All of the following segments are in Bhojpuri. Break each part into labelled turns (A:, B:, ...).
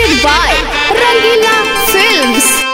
A: presented by Rangila Films.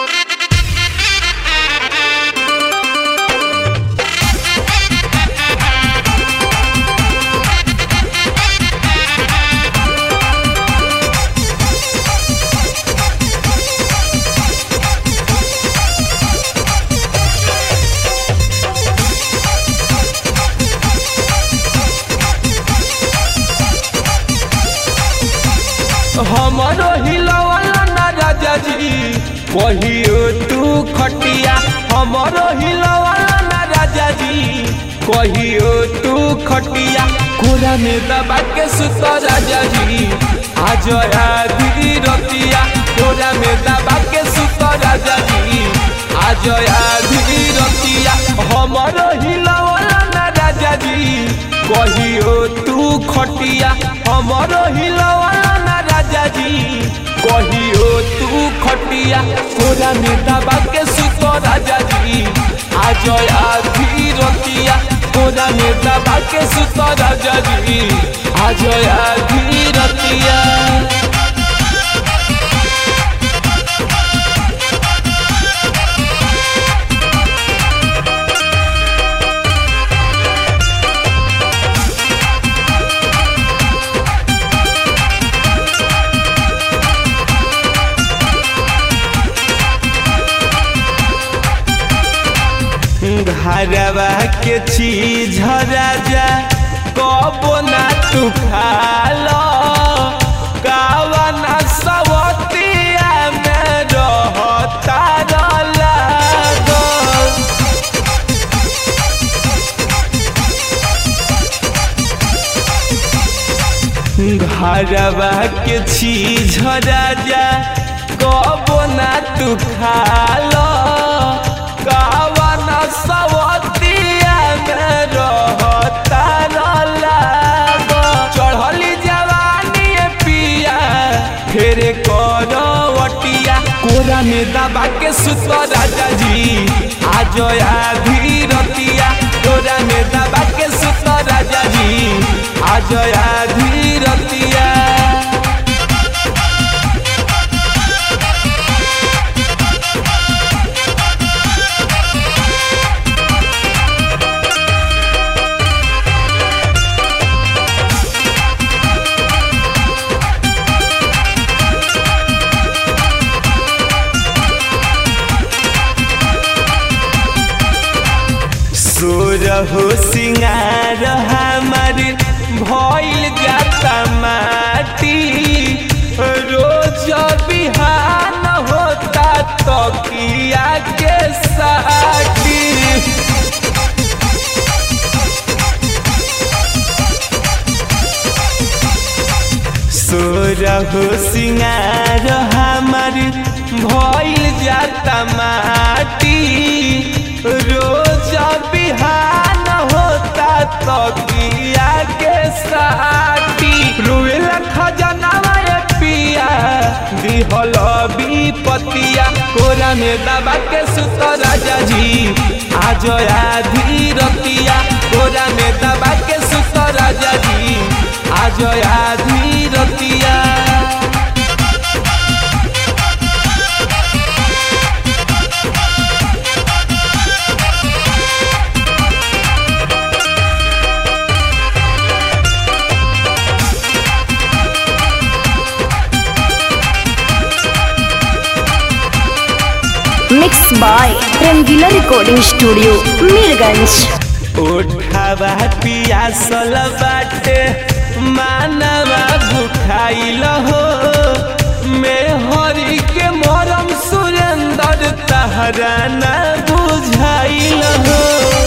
B: हमारो हिलवाला ना राजा जी कहियो तू खटिया हमारो हिलवाला ना राजा जी कहियो तू खटिया कोरा में दबा के सुत राजा जी आज आधी रतिया कोरा में दबा के सुत राजा जी आज आधी रतिया हमारो हिलवाला ना राजा जी कहियो तू खटिया हमारो हिलवाला ना राजा जी कहियो तू खटिया कोरा में दबा के सुत राजा जी आज आधी रतिया कोरा में दबा के सुत राजा जी आज आधी रतिया घरवा के चीज राजा कबो ना तू खालो कावना सवतिया में रहता लागो घरवा के चीज राजा कबो ना तू खालो कावना सवतिया में रहता लागो चढ़ली जवानी पिया फेर करवटिया कोरा में दबा के सुत राजा जी आज आधी रतिया कोरा में दबा के सुत राजा जी आज आधी रतिया सोरहो सिंगार हमार भइल जाता माटी रोज बिहान होता तकिया के साटी सोरहो सिंगार हमार भइल जाता माटी रोज बिहान होता तकिया के साटी रुएला खजनावा ए पिया दिहल विपतिया कोरा में दबा के सुत राजा जी आज आधी रतिया कोरा में दबा के सुत राजा जी आज आधी रतिया
A: Mixed by Rangila Recording Studio, Mirganj.
B: उठावा पियासल बाटे मानवा भुखाइल हो मैं हरि के मरम सुरेंद्र तहरा न बुझाइल हो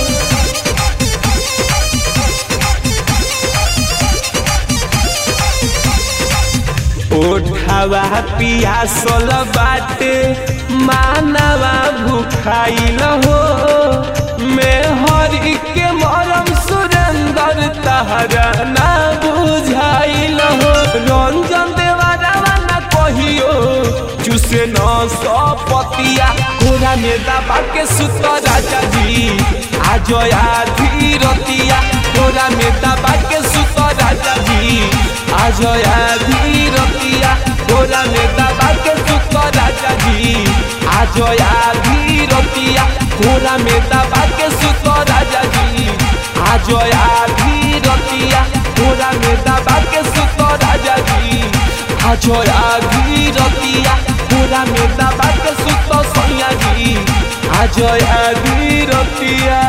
B: उठावा पियासल बाटे मानवा भुखाइल हो मैं हरि के मरम सुरेंद्र तहरा ना बुझाइल हो रंजन देवारा ना कहियो चुसे न सपतिया कोरा में दबा के सुत राजा जी आज आधी रतिया कोरा में दबा के सुत राजा जी आज आधी रतिया कोरा में दबा आज आधी रतिया कोरा में दबा के सुत राजा जी आज आधी रतिया कोरा में दबा के सुत राजा जी आज आधी रतिया कोरा में दबा के सुत सैया जी आज आधी रतिया